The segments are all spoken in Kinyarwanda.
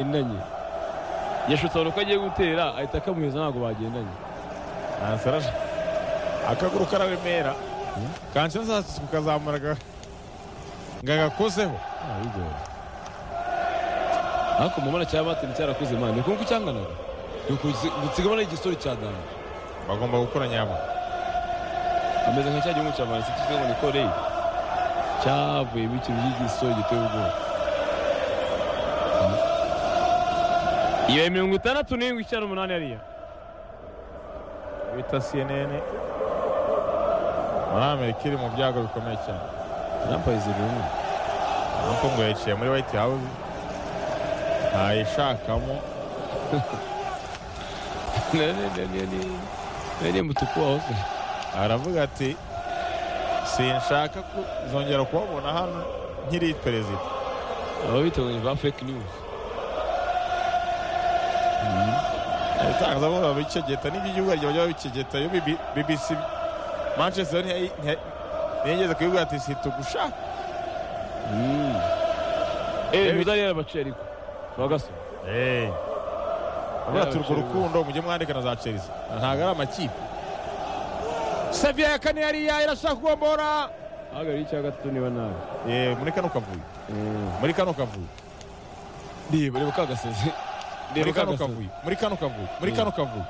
bagendanye yashutse abona ko agiye gutera ahita akamuheza ntabwo bagendanye nasaraje akaguru kararemera kanshi azasuka ukazamura ngo agakozeho Ah, bigoye ariko mu mabara cya matini cyarakuze mani ni ukuntu cyanganaga ni ugusigamo igisoro cya dani bagomba gukora nyabo ameze nka cya gihugu cya valensi cyitwa ngo ni koreyi cyavuyemo ikintu cy'igisoro giteye ubwoba iyo ya mirongo itandatu n'irindwi icyenda umunani yariya bita cnn muri amerika iri mu byago bikomeye cyane nampayize rumwe nuko ngo yaciye muri white house ntayishakamo nari mutuku wa hose aravuga ati sinshaka kuzongera kubabona hano nkiri perezida aba bitabonye ba fake news ibitangazamakuru babicegeta n'ibyo igihugu ryawe bajya babicegeta yo bibi- BBC Manchester ntiyayi- ntiya- ntiyigeze kubivuga ati situgushaka eee imidari yarabaciye ariko bagasoma avuga ati urwo rukundo mujye mwandika na za Chelsea ntabwo ari amakipe Sevilla ya kane yariya irashaka kugombora ahagarariye icya gatatu niba nabi Eh, muri kano kavuyo muri kano kavuyo reba reba kagasozi muri kano kavuyo muri kano kavuyo muri kano kavuyo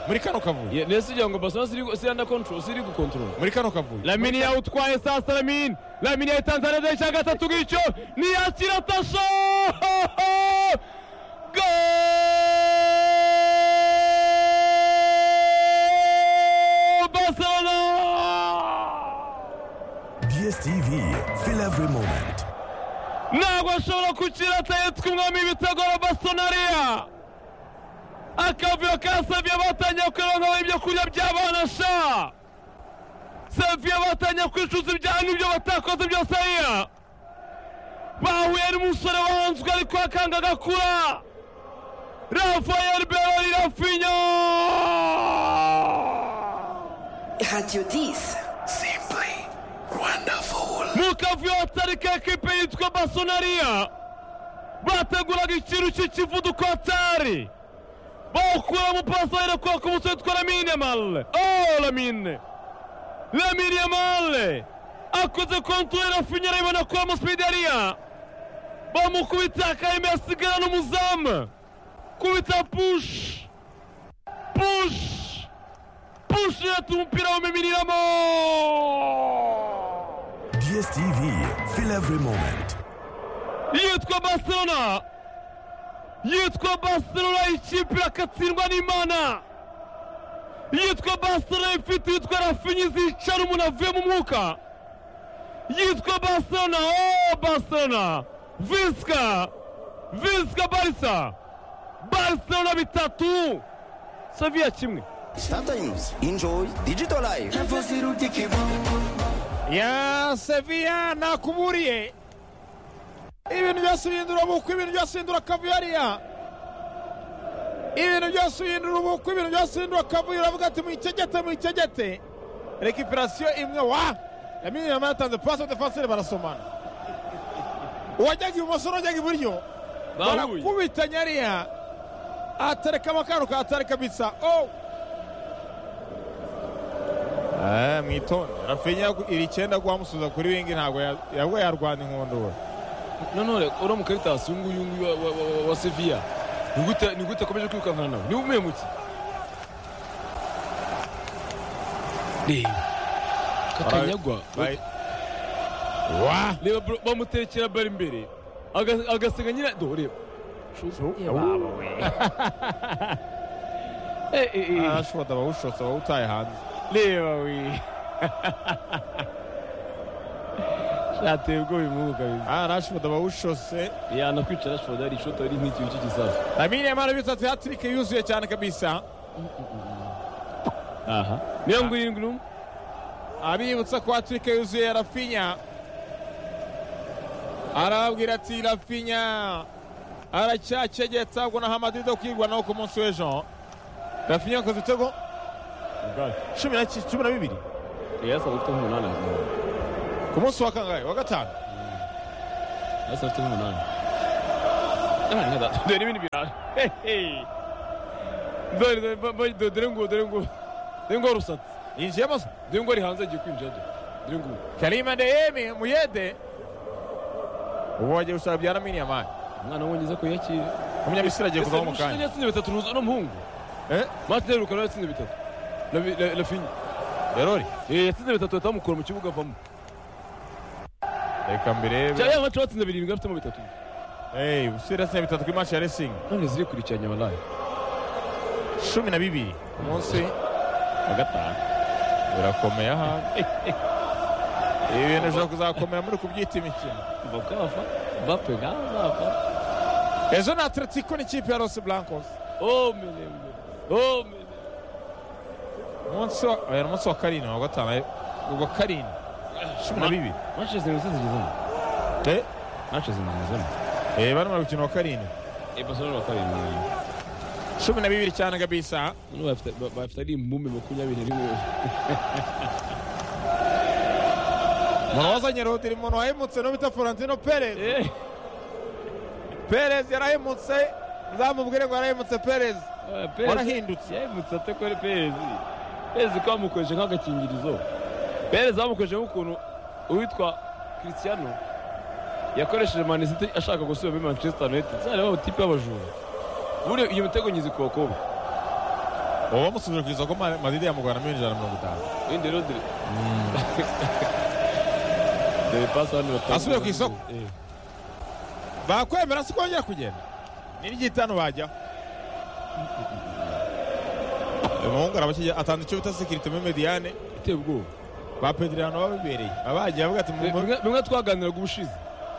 muri kano kavuyo Yeah, nese ugira ngo Barcelona ziri gu- ziri under control ziri gukontorora muri kano kavuyo lamini yawutwaye sasa lamini lamini yayitanze arajya icya gatatu ngicyo niyakira tasho Barcelona DSTV, feel every moment. ntabwo ashobora gukira atahetswe umwami w'ibitego wa basonariya akavuyo ka seviye batangiye kwironkaho ibyo kurya by'abana sha seviye batangiye kwicuza ibyaha n'ibyo batakoze byose ariya bahuye n'umusore wahanzwe ariko akanga agakura rafael berori rafinya Radio 10. Simply wonderful. mu kavuyo hatari ka ekipe yitwa basonariya bateguraga ikintu cy'ikivuduko hatari bawukuramo pasayire kwa ku musore witwa lamine yamale oh lamine lamine yamale akoze kontorere rafinya arayibona kuri amasipidariya bamukubita akarimi asigara n'umuzamu kubita push push push yatuma umupira wamimiriramo DSTV, feel every moment. yitwa barcelona yitwa barcelona ikipe yakatsindwa n'imana yitwa barcelona ifite yitwa rafinyi zicara umuntu avuye mu mwuka yitwa barcelona o barcelona visika visika barisa barcelona bitatu saviya kimwe Sometimes enjoy digital life. ya seviya nakuburiye ibintu byose uhindura ubukwe ibintu byose uhindura kavuyo hariya ibintu byose uhindura ubukwe ibintu byose uhindura kavuyo uravuga ati muyicegete muyicegete rekiperasiyo imwe wa yamenye yamara yatanze pasi defanseri barasomana uwajyaga ibumoso n'uwajyaga iburyo Bahuye. barakubitanya hariya atareka amakaro kahatari kabisa oh Eh, mwitonde rafinya iri icyenda guhamusubiza kuri wingi ntabwo ya- yabwo yarwana inkundura none uramuka bitasi uyu nguyu nguyu wa- wa- wa- wa seviya ni gute ni gute akomeje kwirukankana nawe niba umuye muke reba kakanyagwa Bayi- wa reba bro, bamutekera bari imbere aga- agasiga nyina do reba Eh, eh, eh. arashobora abawushotse abawutaye hanze reba we shateye ubwoba imuhugu kabisa arashobora abawushotse yanakwicara ashobora ari ishota riri nk'ikibi cy'igisasu amini yamara bitatu hatirike yuzuye cyane kabisa aha niyo ngo irindwi n'umwe abibutsa ko hatirike yuzuye rafinya arababwira ati rafinya aracyacegetse ahubwo na hamadido kwirwa nawe ku munsi w'ejo rafinya yakoze ibitego cumi na ki- cumi na bibiri Yari asanzwe afite nk'umunani hagati ku munsi wa kangahe wa gatanu yari asanzwe afite nk'umunani Hemen ne daha? Dönemini bir abi. Hey hey. Dön dön ba- ba- dön dön go dön go. Dön go ruhsat. yinjiyemo se Dön go rihanza giye mjado. Dön go. kalima deyemi muyede uwagiye gushaka byana mini amaye Umwana wongeze ko yakira. umunyamisiri agiye kuvaho mu kanya yatsinze bitatu ntuzi no muhungu. Eh? Martin Rukara yatsinze bitatu. Lavi- La- Lafinya. berori Eh yatsinze bitatu atamukora mu kibuga avamo. reka mbirebe Cyangwa ya mace batsinze birindwi afitemo bitatu. Hey, busiri yatsinze bitatu kuri match ya racing None zirikurikiranye wallahi. cumi na bibiri ku munsi wa gatanu birakomeye aha ibi bintu bishobora kuzakomera muri kubyita imikino Mbappe afa. Mbappe ngaza afa. ejo ni atletico n'ikipe ya los blancos Oh melenge. Oh melenge. umunsi wa oya, ni umunsi wa karindwi wa gatanu ubwo karindwi cumi na bibiri Manchester United zigezemo. Eh, Manchester United zigezemo. eh, barimo gukina wa karindwi Eh Barcelona bakarindwi. cumi na bibiri cyane kabisa None bafite ba- bafite ari imbume makumyabiri na rimwe. umuntu wazanye rodiri umuntu wahemutse no bita florentino perez Eh. perez yarahemutse uzamubwire ngo yarahemutse perez warahindutse yahindutse ate kuri perezi perezi ko bamukoresha nk'agakingirizo perezi bamukoresha nk'ukuntu uwitwa christiano yakoresheje manisiti ashaka gusubira muri manchester united zari bamutipe y'abajura buriya iyo mitego nyizi ku bakobwa uwo bamusubije ku isoko Ma- madrid yamugurana miliyoni ijana na mirongo itanu wende rodri dore pasi hano batanga Asubiye ku isoko? Eh. bakwemera si kongera kugenda n'iry'itanu bajyaho umuhungu arabakijya atanga icyo bita sekirite muri mediyane iteye ubwoba ba pedirano babibereye abagiye bavuga ati mu- mu- bimwe bimwe twaganiraga ubushize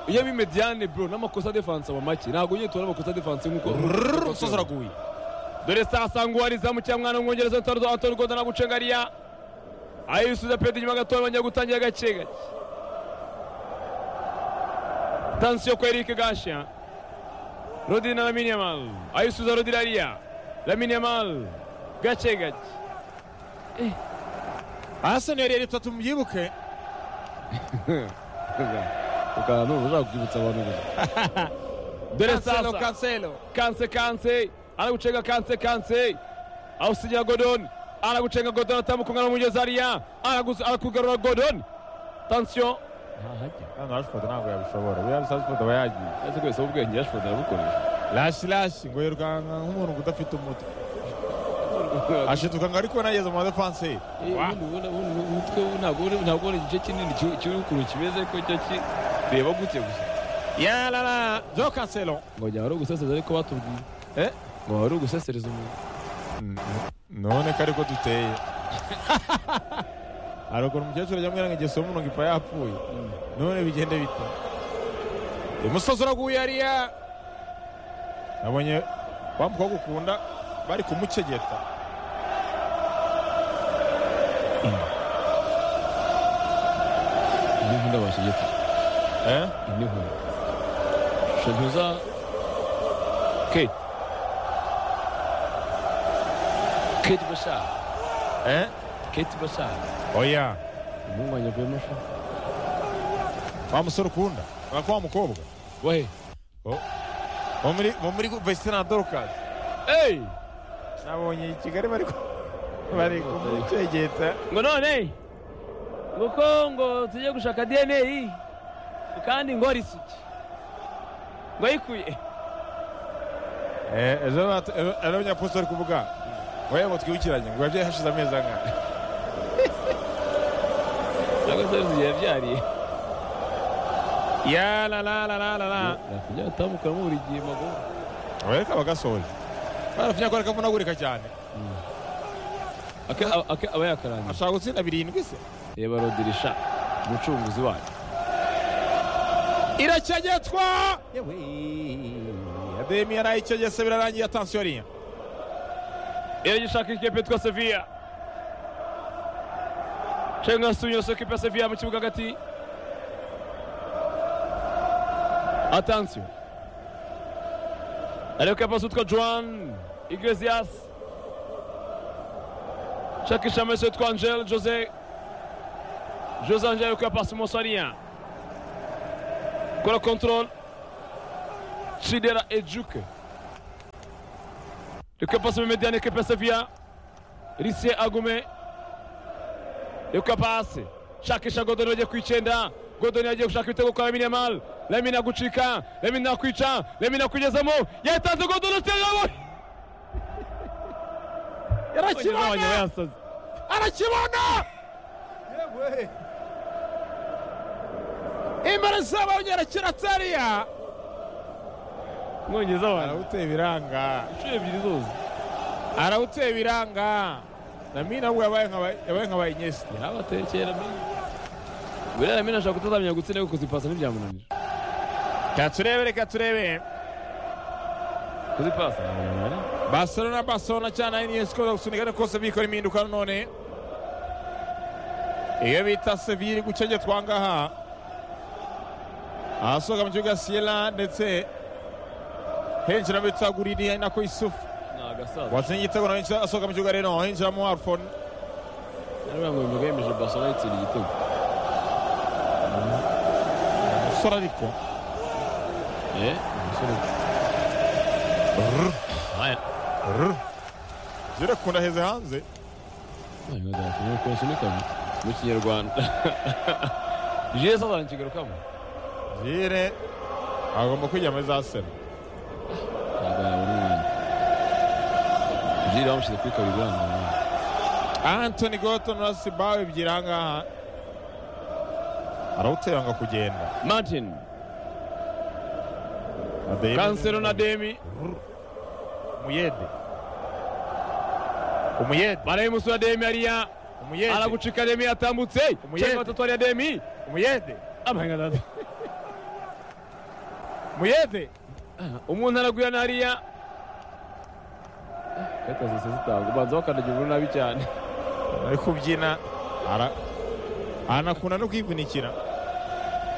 iyo bimediane bro n'amakosa defanse aba make ntabwo ugiye tubona amakosa defanse nk'uko Rrrr, umusozi uraguye dore sasa nguhariza mu cyamwana w'umwongereza utarudo antoni gonda na gucengariya ayisubiza pedro inyuma gatoya bongera gutangira gake gake tansiyo ko erike gasha rodiri na lamine yamal ayisubiza rodiri ariya lamine yamal gake gake araseni yari itatu mubyibuke ukantu ushaka kwibutsa abantu gusa dore kanselo sasa kanselo kanse kanse anagucenga kanse kanse awusinyira godon anagucenga godon atamukunga n'umugezi ariya Araguza- arakugarura godon tansiyo ntahajya hano rashifodi ntabwo yabishobora buriya rashifodi aba yagiye ese ko bisaba ubwenge yashobora arabukoresha rashi rashi ngo yirukanka nk'umuntu udafite umutwe ashituka ngo ariko nageze mu madefanse umutwe ntabwo ntabwo ubona igice kinini kiri ukuntu kimeze ko cyo kireba gutya gusa yarara jo kanselo ngo njya wari ugusesereza ariko batubwiye Eh? ngo wari ugusesereza umuntu none ko ariko duteye hari ukuntu umukecuru ajya amwira ngo ingeso y'umuntu ngo ipfa yapfuye none bigende bita umusozi uraguye hariya nabonye wa mukobwa ukunda bari kumucegeta indi nkunda bashegeta eh? indi nkunda shantuza kate kate bashar eh? kate bashar oya umuhungu wanjye avuye masha wa musore ukunda wako wa mukobwa wehe wo muri wo muri vesitine na dorukasi eyi nabonye i kigali bari ku- bari kumucegeta ngo none nguko ngo tujye gushaka dna kandi ngo risuki ngo ayikuye Eh, ejo bat- ejo- ejo abanyaposita bari kuvuga ngo yewe ngo twibukiranye ngo yabyaye hashize amezi angana ntabwo se risuki yabyariye ya la la la la la la yakujya atamukuramo buri gihe maguru abareka bagasoje barafinya ko areka avunagurika cyane Ake- ake- aba yakarangiye ashaka gutsinda birindwi se reba rodirisha umucunguzi wayo iracyegetwa yewe ademi yarayicegese birarangiye atansiyo ariya iragishaka ikipe yitwa seviya cenga asubiyeso ikipe ya seviya mu kibuga hagati atansiyo ariko kapasi witwa joan iglesias shakisha amese witwa angel jose jose angel ariko yapasi mosariya kora kontorol Chidera Ejuke. Reka pasi Memediane Kepa Safia. Risie Agume. Reka pasi. Shakisha Godoni waje kuichenda. Godoni aje kushaka ibitego kwa Lamine Yamal. Lamine agucika. Lamine akwica. Lamine akwigezamo. Yatanze Godoni ategamo. yarakibona Yasanze. arakibona imbere z'abongera kiratariya Mwongeza wana. arawuteye biranga Inshuro ebyiri zose. arawuteye biranga na mimi nabwo yabaye nka- yabaye nkabaye inyesi Abatekera mbere. Buriya Lamine ashaka kutazamenya gutsinda ariko kuzipasa ntibyamunanira. reka turebe reka turebe Kuzipasa ntabwo barcelona barcelona cyane ni yesi koza gusunika ariko kose bikora impinduka none iyo bita sevilla iri gucengetwa ahangaha ahasohoka mu kibuga siyera ndetse hinjiramo bita guriri nako isufu ni agasaza. watsinda igitego nawe hinjira- asohoka mu kibuga rero hinjiramo arfon Ariya ngo imbaga yemeje Barcelona yitsinda igitego. umusore ariko Eh, umusore. Aya. jire kunda heze hanze Aya ngo zakeneye kunsunikamo mu kinyarwanda. Jiye sasa nkigarukamo. jire agomba kwijya muri za sena Ntabwo yabona umwanya. Jiye bamushyize kuri kabiri biranga. antoni goto na sibawe ebyiri ahangaha arawutera ngo kugenda Martin, Ademi. Cancelo na Demi, umuyede umuyede Maraimusu na Demi hariya. umuyede Aragucika Demi yatambutse. Umuyede. Cyangwa batatu hariya Demi. umuyede Amahanga dada. umuyede umuntu aragwira hariya karita zose zitanga ubanza bakandagira umuntu nabi cyane ari kubyina ara anakunda no kwivunikira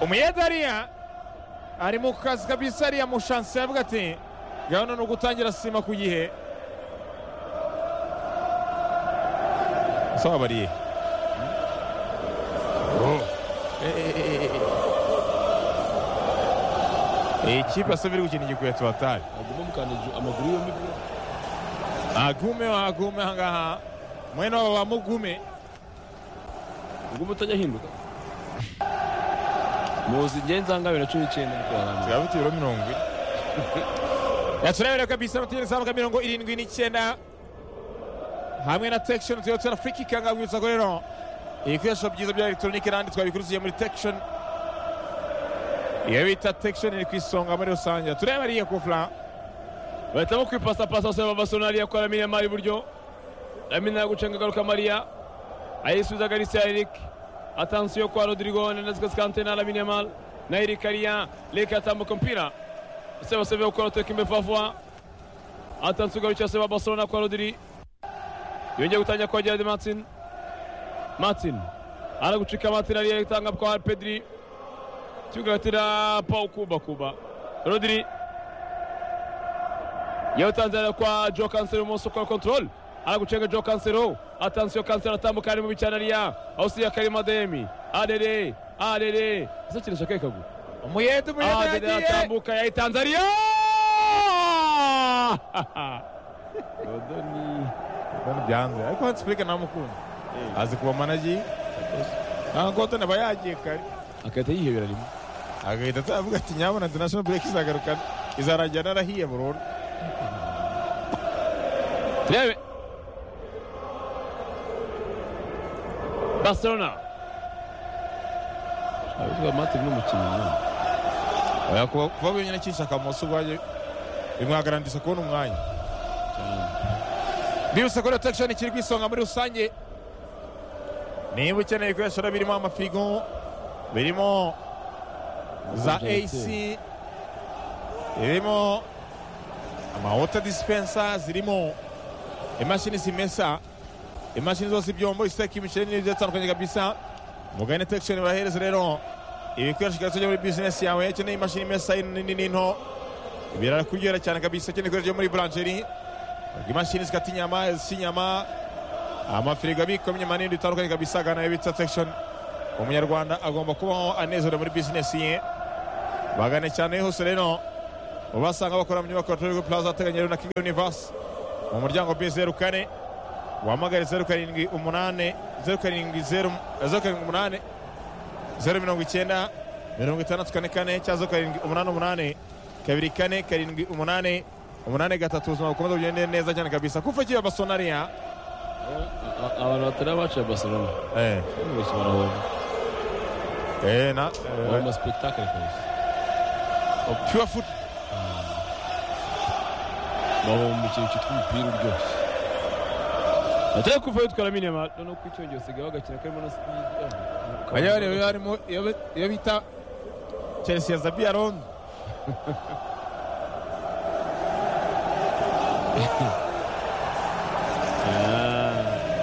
umuyede ariya ari mu kazi kabisa ariya mu shansi yavuga ati gahunda ni ugutangira sima ku gihe saba bariye iyi kipe asa biri gukina igikweto batari aguma mukandagije amaguru yombi agume wa agume ahangaha mwene wabo wa mugume aguma utajya ahinduka muzi ngenzi aha ngaha bibiri na cumi n'icyenda nibwo warangiza. bikaba bitiro mirongo ine yaturebera kabisa amategeko azamuka mirongo irindwi n'icyenda hamwe na tekishoni tuyo tera friki kanga rwibutsa ko rero ibikoresho byiza bya elegitoronike n'andi twabikuruziye muri tekishoni iyo bita tekishoni iri ku isonga muri rusange tureba ariya kufura bahitamo kwipasapasa basaba amasoro hariya kwa Lamine Yamal iburyo Lamine yagucenga agaruka Maria ayisubiza Garcia Eric atansiyo kwa Rodrigo Hernandez Cascante na Lamine Yamal na Eric hariya Leke atambuka mpira Seba Sebe ukora teka imbere Fafwa atansiyo garukira Seba Barcelona kwa Rodri yongeye gutangira kwa Gerard Martin Martin aragucika Martin hariya itanga kwa Pedri kigatira Pau Kuba Kuba Rodri yawutanzira kwa jo kansero umunsi ukora control aragucenga jo kansero atansiyo kansero atambuka ari mu bicana ariya awusiya karima demi arere arere ese kirisha kahe kaguru umuyede umuyede arere yagiye aratambuka yayitanze ariya rodoni byanze ariko hansi friki ntamukunda azi kuba managi ntabwo kodone aba yagiye kare agahita yihebera rimwe agahita atavuga ati nyabona international break izagaruka izarangira narahiye burundu turebe barcelona abitwa matri n'umukinnyi Oya, kuba kuba wenyine kinshaka amaso ubwayo bimwagarandisha kubona umwanya cyane bibutse ko rotakishoni kiri ku isonga muri rusange niba ukeneye ibikoresho rero birimo amafirigo birimo za ac birimo amawota disipensa zirimo imashini zimesa imashini zose ibyombo isiteka imiceri n'ibyo atandukanye kabisa mugane tekishoni barahereza rero ibikoresho byose byo muri bizinesi yawe ukeneye imashini imesa nini n'into birakuryohera cyane kabisa ukeneye ibikoresho byo muri buranjeri imashini zikata inyama zisa inyama amafirigo abikwamo inyama n'ibindi bitandukanye kabisa gana bita tekishoni umunyarwanda agomba kubaho anezerewe muri bizinesi ye bagane cyane hose rero ubasanga bakora mu nyubako ya Togo Plaza ateganye rero na Kigali Universe mu muryango B zeru kane wahamagare zeru karindwi umunane zeru karindwi zeru zeru karindwi umunane zeru mirongo icyenda mirongo itandatu kane kane cyangwa zeru karindwi umunani umunani kabiri kane karindwi umunani umunani gatatu ubuzima bukomeza bugende neza cyane kabisa kufa kiba basonariya abantu batari abaciye barcelona eh bose barahomba eh na eh, barahomba sipetakari kabisa pure foot bahomba ikintu cyitwa umupira uryoshye atari kuvayo twaraminema noneho ku icyongera usigaye bagakina karimo na sipidi bajya bareba harimo iyo bita Chelsea ya Zabi Arondo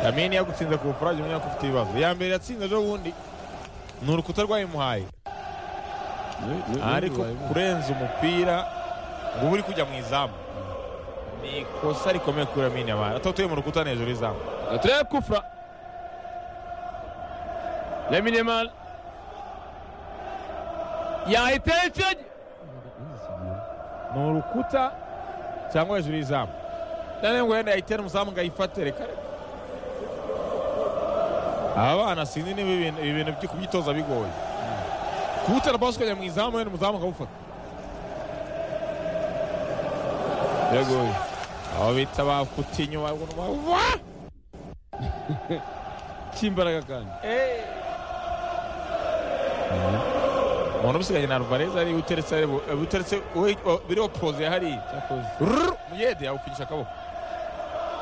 Lamine yagutsinze ku bukorage umenya ko ufite ibibazo iya mbere yatsinze ejo bundi ni urukuta rwayimuhaye ariko kurenza umupira ngo uba uri kujya mu izamu ni ikosa rikomeye kuri Lamine Yamal atatuye mu rukuta ni hejuru y'izamu Atreya kufra Lamine Yamal yahiteye ikiragi ni urukuta cyangwa hejuru y'izamu noneho ngo wenda yayitere umuzamu ngo ayifate reka reka aba bana sinzi niba ibi bintu- ibi bintu byo kubyitoza bigoye kuwutera basi ukajya mu izamu wenda umuzamu akawufata biragoye abo bita ba kutinyu ba ba cy'imbaraga kandi umuntu ubisiganye na Alvarez ari uteretse ari bu- uteretse we- o- biriho pose ya hariya cyakoze Rrrr, muyede yawupigisha akaboko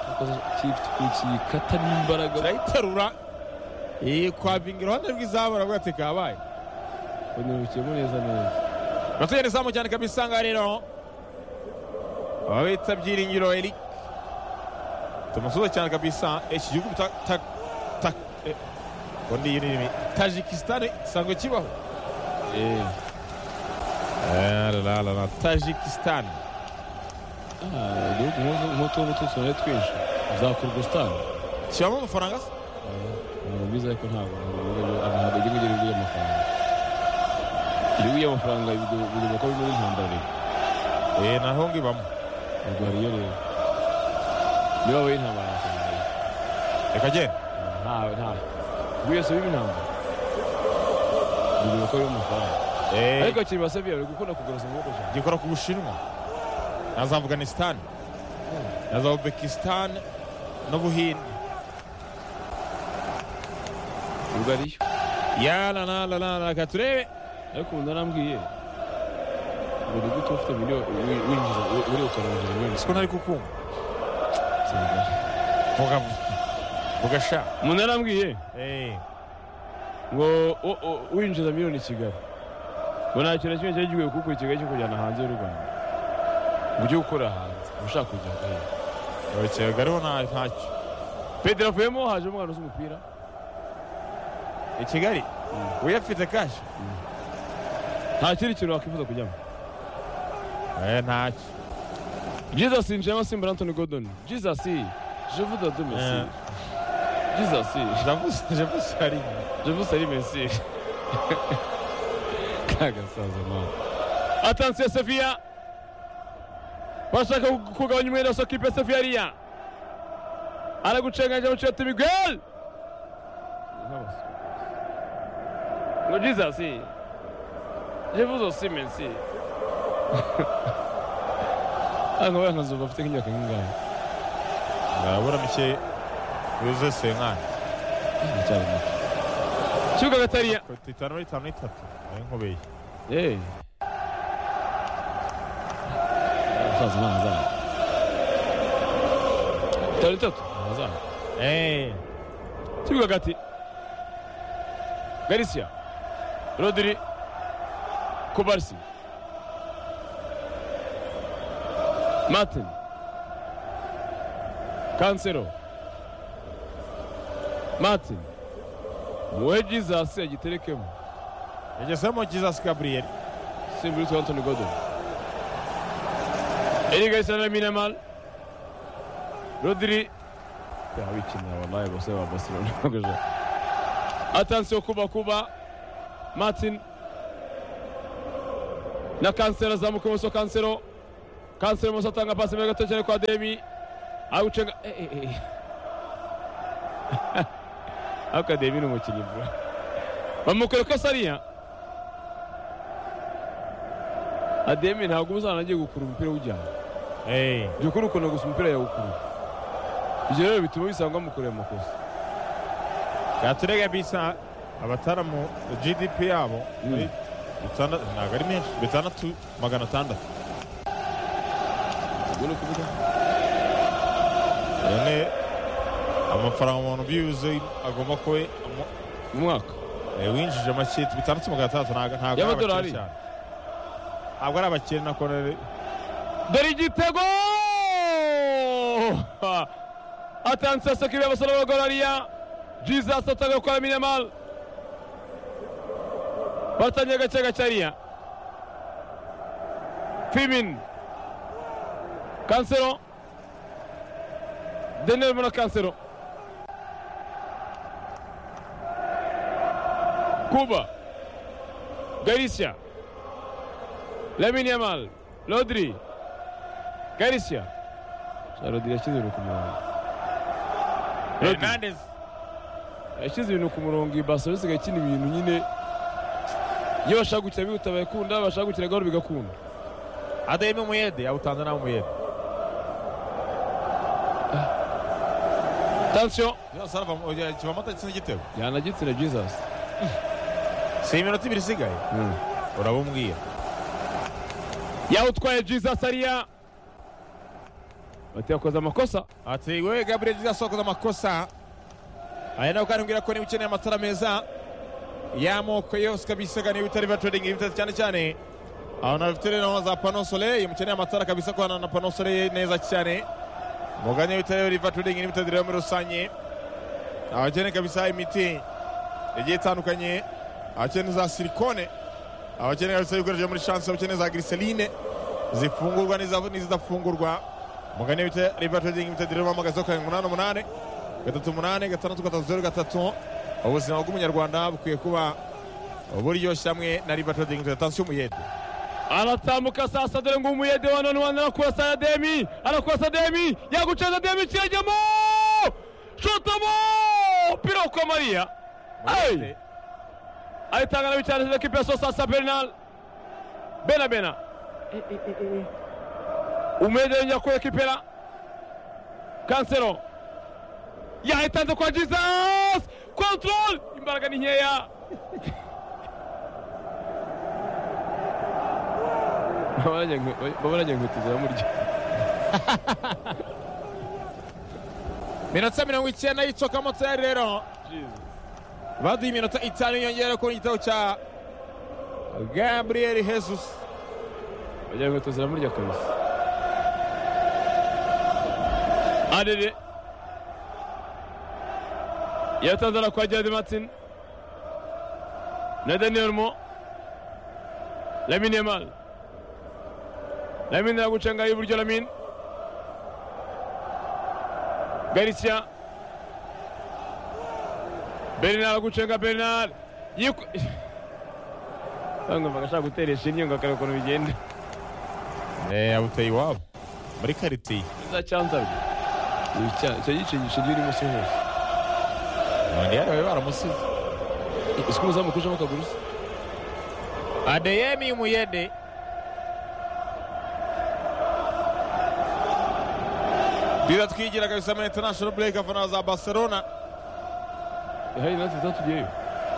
cyakoze kiyikata n'imbaraga turayiterura iyi kwabinga iruhande rw'izamu aravuga ati kabaye banyarukiyemo neza neza batugera izamu cyane kabisa ngaha rero aba bita byiringiro eric tumusuza cyane kabisa iki gihugu ta ta ta eh, ngo ni iyi nimi tajikisitani isanzwe kibaho eee Eh, la, la, la, la, tajikisitani igihugu nk'utu ngutu tunaye twinshi za kurugositani kibamo amafaranga se ntabwo biza ariko ntabwo ntabwo igihugu igira ibigo by'amafaranga ibigo by'amafaranga bigomba kuba bimwe n'intambara rero eh naho ngibamo ubwo hari iyo rero niba wowe intambara amafaranga rero reka genda ntawe ntawe ubwo yose biba intambara bigomba kuba bimwe amafaranga eh ariko akiri basabiya bari gukunda kugura amaboko cyane gikora ku bushinwa na za afganisitani na za ubekisitani n'ubuhinde ubwo ariyo ya la la la la la reka turebe ariko umuntu arambwiye ngo ni gute ufite miliyoni wi- winjiza uri ukarinjiza miliyoni siko ntari kukumva senegali vuga vuga sha umuntu yarambwiye eh ngo o- o- winjiza miliyoni i kigali ngo nta kintu na kimwe cyari gikwiye kuguha ikigali cyo kujyana hanze y'u rwanda ngo ujye gukora hanze ushaka kujya hehe urukega rero nta ntacyo pedro avuyemo haje umwana uzi umupira i kigali uyafite kashi nta kindi kintu wakwifuza kujyamo eh ntacyo jesus njemo simbura antoni godoni jesus je vous donne merci Eh. jesus javuze javuze hari je vous salue merci kagasaza mama atansiyo sefiya bashaka kugabanya umwenda wose kipe sefiya ariya aragucenganya muciyoti miguel ngo jesus jevuze osi mensi ntabwo bayankazuba afite nk'imyaka nk'ingana urabura mike yuzuye senkani cyane muto kibuga gatariya koti itanu n'itanu n'itatu ari nkubeye yeee umusaza ni ahazaza itanu itatu ahazaza eh kibuga gati garisiya rodiri kubarisi martin kansero martin wowe jesus agiterekemo yagesemo jesus gabriel simbura utwa antoni godoni eri garisiya na minamal rodiri abikinira wallahi bose ba barcelona atansiyo kuba kuba martin na kansero azamuka ibumoso kansero kanseri musa atanga pasi mbere gato cyane kwa demi awucenga aka demi ni umukinnyi bro bamukwereka sariya ademi ntabwo umuzana agiye gukura umupira w'ijyana jya ukora ukunda gusa umupira yawukura ibyo rero bituma bisanga bamukoreye amakosa katurega bisa abataramu gdp yabo ari bitandatu ntabwo ari menshi bitandatu magana atandatu ubwo ni ukuvuga yane amafaranga umuntu byibuze agomba kuba amu- mu mwaka eh, winjije make bitandatu magana atandatu ntabwo ntabwo ari abakire Y'amadolari? cyane ntabwo ari abakire na korere dore igitego atanze sekirire abasore b'abagorariya jizasi atanga gukora minimal batangiye agace gacariya fimin kansero denel muna kansero kuba garisya lamine yamal lodri Garcia. Rodri yashyize ibintu ku murongo. Rodri hernandez yashyize ibintu ku murongo iyi Barcelona isigaye ikina ibintu nyine iyo bashaka gukina bihuta bagakunda bashaka gukina gahoro bigakunda. adahema umuyede yawutanze nawe umuyede Attention kivamata gitsina igitego yanagitsina Jesus. si iminota ibiri isigaye urabumwiye Yawutwaye Jesus ariya. Bati yakoze amakosa. ati wewe gabriel jesus wakoze amakosa aya nawe kandi mbwira ko niba ukeneye amatara meza y'amoko yose kabisa kandi ibitari biba trading ibitari cyane cyane ahantu bafite rero za pano soleil mukeneye amatara kabisa kubana na pano soleil neza cyane mugane ibitari riva trading n'ibitari rero muri rusange abakeneye kabisa imiti igiye itandukanye abakeneye za silikone abakeneye kabisa ibikoresho byo muri shanse abakeneye za giriserine zifungurwa n'iza- n'izidafungurwa mugane bita riva trading limited rero bahamagaza karindwi umunani umunani gatatu umunani gatandatu gatatu zeru gatatu ubuzima bw'umunyarwanda bukwiye kuba buryoshye hamwe na riva trading limited tansiyo umuyede aratambuka sasa dore ngo umuyede wa none wani arakurasa ya demi arakurasa demi yagucaza demi kirajyamo shotamo umupira kwa mariya Hey! ayitanga n'abicarije ekipi ya sosasa bernal bena bena umuyede yongera kuri ekipera kansero yayitanze kwa jesus control imbaraga ni nkeya Babaranye inkweto ziramurya. minota mirongo icyenda y'icyokamotsi rero baduha iminota itanu yiyongera kuri igitego cya gabriel jesus Babaranye inkweto ziramurya kabisa. Adede yatanze na kwa Jody Martin na Daniel Mo Lamine Yamal Lamine aragucenga y'iburyo Lamine Garcia Bernard aragucenga Bernard yiku Bangomba agashaka guteresha inyo ngo akareba ukuntu bigenda yabuteye iwabo muri karitiye za cyanzarwe icyo gicingisho gihe urimo si hose abandi yari bari baramusize ese umuzamu kujamo akaguru se adeyemi umuyede biba twigira kabisa muri international break afana za barcelona hari natwe zatugeyeyo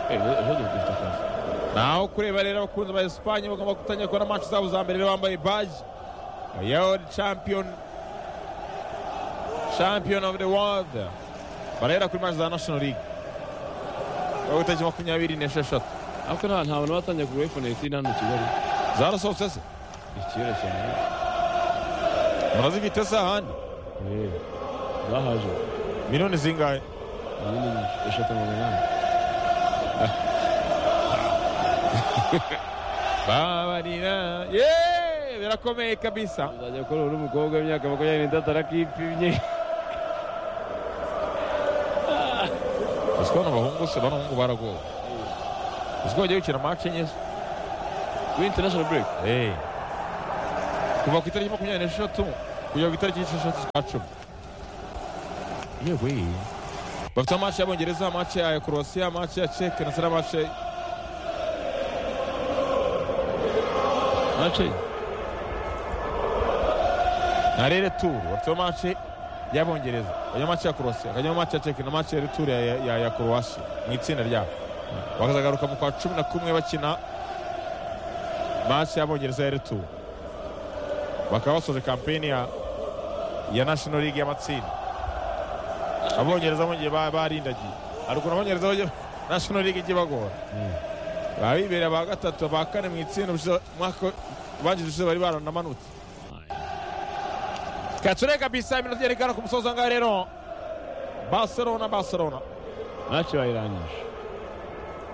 ejo dufite akazi naho kureba rero abakunzi ba esipanye bagomba gutangira kubona match zabo za mbere rero bambaye baji ya world champion champion of the world barahera kuri match za national league bari gutariki makumyabiri n'esheshatu ariko nta nta bantu batangiye kugura iphone yitiri hano i kigali zarasohotse se ikiyola cyane murazifite se ahandi Eh, zahaje miliyoni zingahe iyi ni eshatu magana inani babarira yeee birakomeye kabisa uzajya kuri uri umukobwa w'imyaka makumyabiri n'itatu arakipimye uzi ko bano bahungu se bano bahungu baragowe uzi ko bagiye gukina mace nyinshi kuri international break eee kuva ku itariki makumyabiri n'esheshatu kugera ku itariki y'esheshatu z'ukwa cumi yewe bafite amaci y'abongereza amaci ya korowasiya amaci ya ceke ndetse n'amaci mace na rereturu bafite amaci y'abongereza bajya amaci ya korowasiya bakajya amaci ya ceke na amaci ya returu ya, ya, ya korowasiya mu itsinda ryabo bakazagaruka mu kwa cumi na kumwe bakina maci y'abongereza ya returu bakaba basoje kampeni ya ya national league y'amatsinda abongereza bongeye ba- barindagiye hari ukuntu abongereza bajya national league ijya ibagora baba bibereye aba gatatu aba kane mu itsinda ubushize- umwaka ubanjije ushize bari baranamanutse kacure kabisa iminota yerekana ku musozo ngaho rero barcelona barcelona mace bayirangije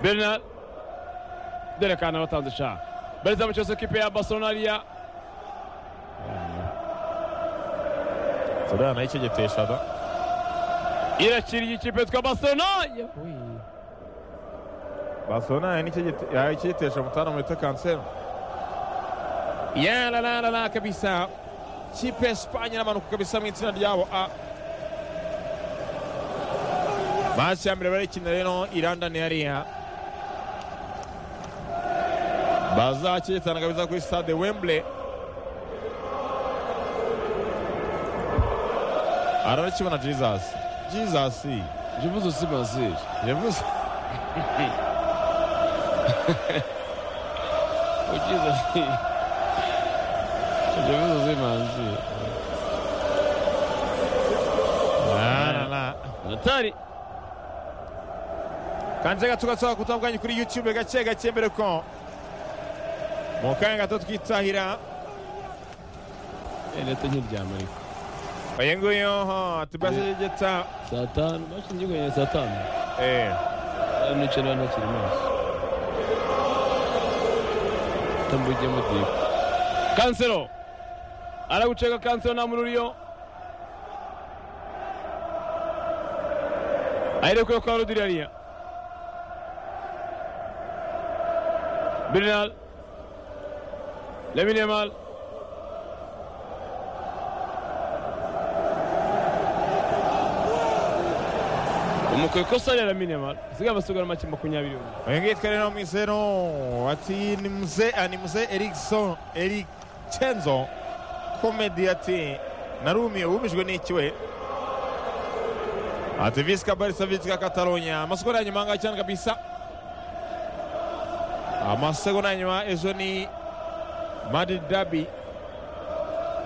bernard dore kana batanze shaka bariza mu cyose kipe ya barcelona ariya turana y'icegeteshada irakiriye ikipe yitwa barcelona barcelona y'icegetesha mutana mu bita kansero yarararara kabisa kipe ya sipanye iramanuka kabisa mu itsinda ryabo a maci ya mbere barikina rero irandani hariya bazakigetana kabisa kuri stade wemble ararakibona jesus jesus jivuze usimaze yavuze ugize ati jivuze usimaze Na, na, na. natari kanje gato gasaba kutabwanye kuri youtube gake gake mbere ko mu kanya gato twitahira leta nkiryama ariko uyu nguyu ho tubasegeta saa tanu mace njyewe saa tanu eh nicara ntakiri maso tambujyemo dipo kansero araguceka kansero nta muri uriyo aherekuye kwa rodiri hariya bernard leminemal umukwe kosa rya laminemal usigaye abasigara make makumyabiri umwe uyu nguyu yitwa rero mwisero ati ni mzee ah, ni mzee erikson erikenzo komedi ati narumiye wumijwe n'iki we ati visika barisa visika katalonya amasegonda ya nyuma ngaho cyane kabisa amasegonda ya nyuma ejo ni madrid dabi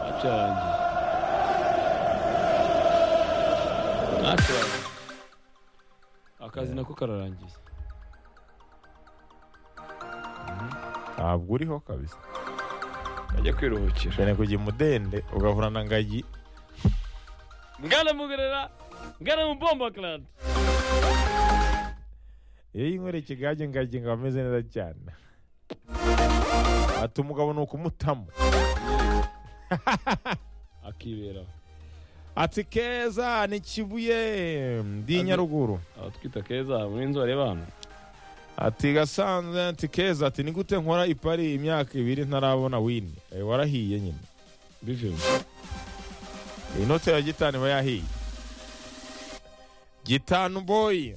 mace yarangiye mace yarangiye akazi nako kararangiye ntabwo uriho kabisa ajya kwiruhukira bene kujya imudende ugahura na ngagi ngana mugerera ngana mubomba clad iyo yinkwereke gage ngagi ngo ameze neza cyane ati umugabo ni ukumutamo akibera ati keza ni kibuye ndi nyaruguru abatwita keza muri inzu bareba hano ati gasanze ati keza ati ni gute nkora ipari imyaka ibiri ntarabona wini Eh, warahiye nyine bivuye iyi note ya gitanu iba yahiye gitanu boyi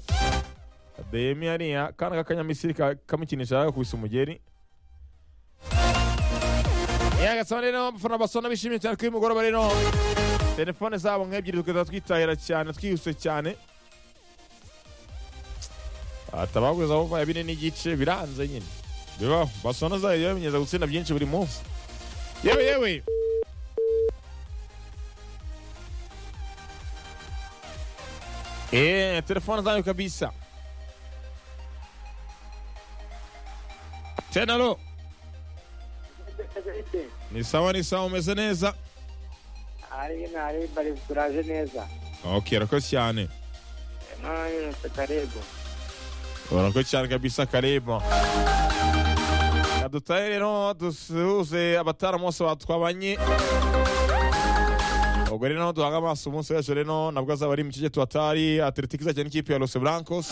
adeyemi hariya kana k'akanyamisiri ka- kamukinisha yakubise umugeri yagasaba rero abafana basona bishimiye cyane kuri uyu mugoroba rero telefone zabo nk'ebyiri tukajya twitahira cyane twihuse cyane atabaguza aho baya bine n'igice biranze nyine bibaho basona zayo yamenyeza gutsinda byinshi buri munsi yewe yewe Eh, telefone zanyu kabisa. Tena lo. Ni sawa ni sawa umeze neza. ari nari bari turaje neza Okay, urakoze cyane. nayose karego Urakoze cyane kabisa karibu. Kadutaye rero dusuze abataramu bose batwabanye. Ubwo rero duhaga amaso umunsi w'ejo rero nabwo azaba ari mu kigeto atari Atletico izakina n'ikipe ya Los Blancos.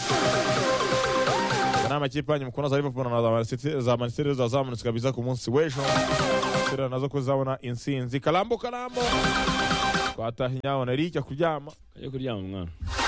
ni amakipe yanyu mukunda za liverpool na za Man City- za manisiteri rero zazamutse kabisa ku munsi w'ejo Manchester nazo ko zabona intsinzi karambo karambo twataha inyawo nari ijya kuryama ajya kuryama umwana